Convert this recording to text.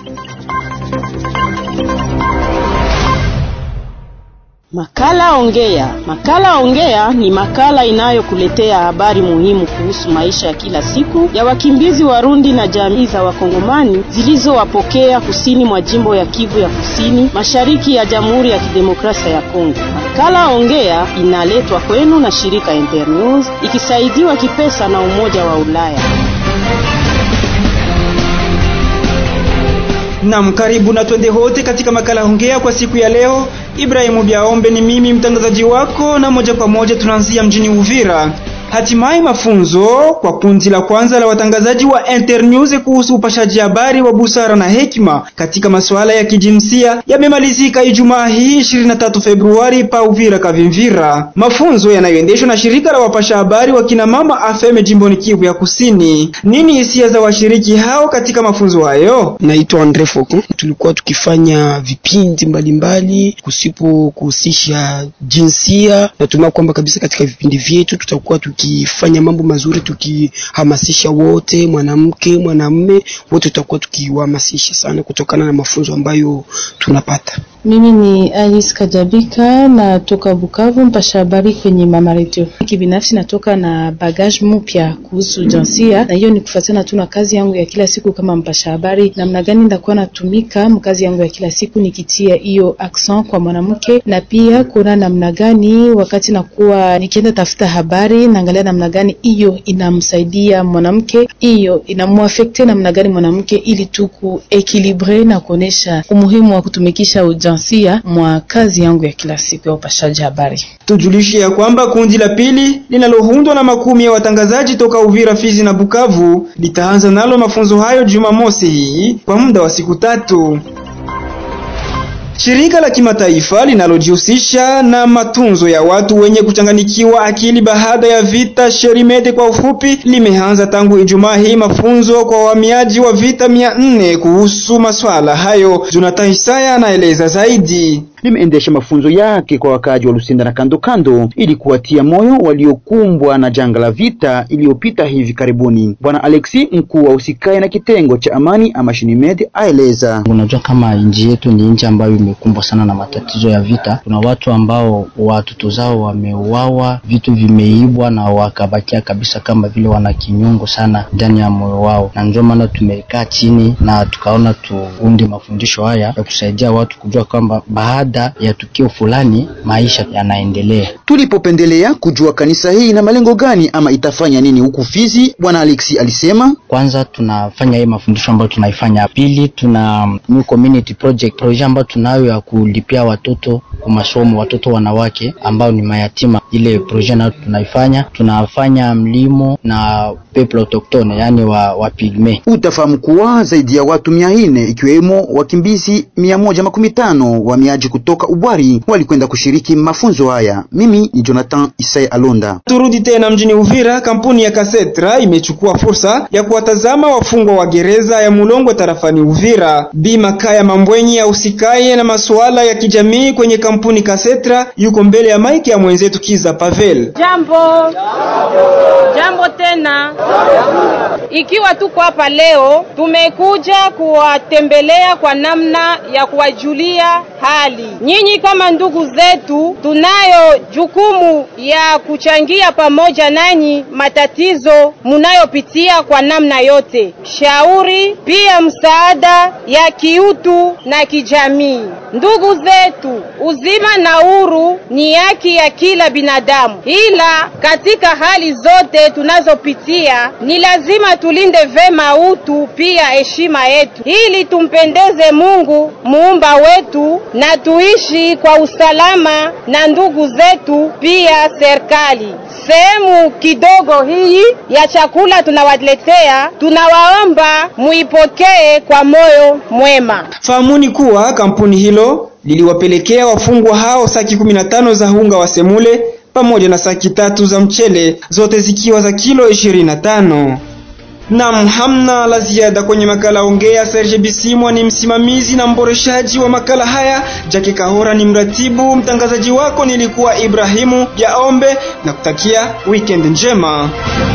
Makala Ongea. Makala Ongea ni makala inayokuletea habari muhimu kuhusu maisha ya kila siku ya wakimbizi Warundi na jamii za Wakongomani zilizowapokea kusini mwa jimbo ya Kivu ya Kusini, mashariki ya Jamhuri ya Kidemokrasia ya Kongo. Makala Ongea inaletwa kwenu na shirika Internews ikisaidiwa kipesa na Umoja wa Ulaya. Nam, karibu na twende hote katika makala Ongea kwa siku ya leo. Ibrahimu Biaombe ni mimi mtangazaji wako, na moja kwa moja tunaanzia mjini Uvira. Hatimaye mafunzo kwa kundi la kwanza la watangazaji wa Internews kuhusu upashaji habari wa busara na hekima katika masuala ya kijinsia yamemalizika Ijumaa hii 23 Februari pa Uvira Kavimvira. Mafunzo yanayoendeshwa na shirika la wapasha habari wa kina mama AFEM jimboni Kivu ya Kusini. Nini hisia za washiriki hao katika mafunzo hayo? Naitwa Andre Foko. Tulikuwa tukifanya vipindi mbalimbali kusipo kuhusisha jinsia. Natumai kwamba kabisa katika vipindi vyetu tutakuwa tukifanya mambo mazuri, tukihamasisha wote, mwanamke, mwanamume, wote tutakuwa tukiwahamasisha sana kutokana na mafunzo ambayo tunapata. Mimi ni Alice Kajabika na toka Bukavu, mpasha habari kwenye Mama Radio. Kibinafsi natoka na bagage mpya kuhusu jinsia, na hiyo ni kufuatana tu na kazi yangu ya kila siku kama mpasha habari, namna gani ndakuwa natumika mkazi yangu ya kila siku nikitia hiyo accent kwa mwanamke, na pia kuona namna gani wakati nakuwa nikienda tafuta habari, naangalia namna gani hiyo inamsaidia mwanamke, hiyo inamuafekte namna gani mwanamke, ili tu kuekilibre na kuonesha umuhimu wa kutumikisha ujansia mwa kazi yangu ya kila siku ya upashaji habari. Tujulishe ya kwamba kundi la pili linaloundwa na makumi ya watangazaji toka Uvira, Fizi na Bukavu litaanza nalo mafunzo hayo Jumamosi hii kwa muda wa siku tatu. Shirika la kimataifa linalojihusisha na matunzo ya watu wenye kuchanganikiwa akili baada ya vita Sherimede kwa ufupi, limeanza tangu Ijumaa hii mafunzo kwa wahamiaji wa vita mia nne kuhusu maswala hayo. Jonathan Isaya anaeleza zaidi. limeendesha mafunzo yake kwa wakaaji wa Lusinda na kando kando ili kuwatia moyo waliokumbwa na janga la vita iliyopita hivi karibuni. Bwana Alexi, mkuu wa usikae na kitengo cha amani ama Shinimed, aeleza. Unajua, kama nchi yetu ni nchi ambayo imekumbwa sana na matatizo ya vita. Kuna watu ambao watoto zao wameuawa, vitu vimeibwa na wakabakia kabisa kama vile wana kinyungu sana ndani ya moyo wao, na ndio maana tumekaa chini na tukaona tuunde mafundisho haya ya kusaidia watu kujua kwamba baada ya tukio fulani maisha yanaendelea. Tulipopendelea kujua kanisa hii ina malengo gani ama itafanya nini huku Fizi, bwana Alexi alisema Kwanza tunafanya hii mafundisho ambayo tunaifanya. Pili, tuna new community project projet ambayo tunayo ya kulipia watoto kwa masomo, watoto wanawake ambao ni mayatima. Ile projet nayo tunaifanya, tunafanya mlimo na people autochtone, yani wa, wa pigme. utafahamu kuwa zaidi ya watu mia nne ikiwemo wakimbizi mia moja makumi tano wahamiaji kutoka Ubwari walikwenda kushiriki mafunzo haya. Mimi ni Jonathan Isai Alonda. Turudi tena mjini Uvira. Kampuni ya Kasetra imechukua fursa ya kuwatazama wafungwa wa gereza ya Mulongwe tarafani Uvira. Bi Makaya Mambwenyi ya usikaye na masuala ya kijamii kwenye kampuni Kasetra yuko mbele ya maiki ya mwenzetu Kiza Pavel. Jambo. Jambo tena. Ikiwa tuko hapa leo, tumekuja kuwatembelea kwa namna ya kuwajulia hali. Nyinyi kama ndugu zetu, tunayo jukumu ya kuchangia pamoja nanyi matatizo munayopitia kwa namna yote, shauri pia msaada ya kiutu na kijamii. Ndugu zetu, uzima na uhuru ni haki ya kila binadamu, ila katika hali zote tunazopitia ni lazima tulinde vema utu pia heshima yetu, ili tumpendeze Mungu muumba wetu na tuishi kwa usalama na ndugu zetu pia serikali. Sehemu kidogo hii ya chakula tunawaletea, tunawaomba muipokee kwa moyo mwema. Fahamuni kuwa kampuni hilo liliwapelekea wafungwa hao saki 15 za unga wa semule pamoja na saki tatu za mchele, zote zikiwa za kilo 25. Nam, hamna la ziada kwenye makala Ongea. Serge Bisimwa ni msimamizi na mboreshaji wa makala haya. Jackie Kahora ni mratibu. Mtangazaji wako nilikuwa Ibrahimu Yaombe na kutakia weekend njema.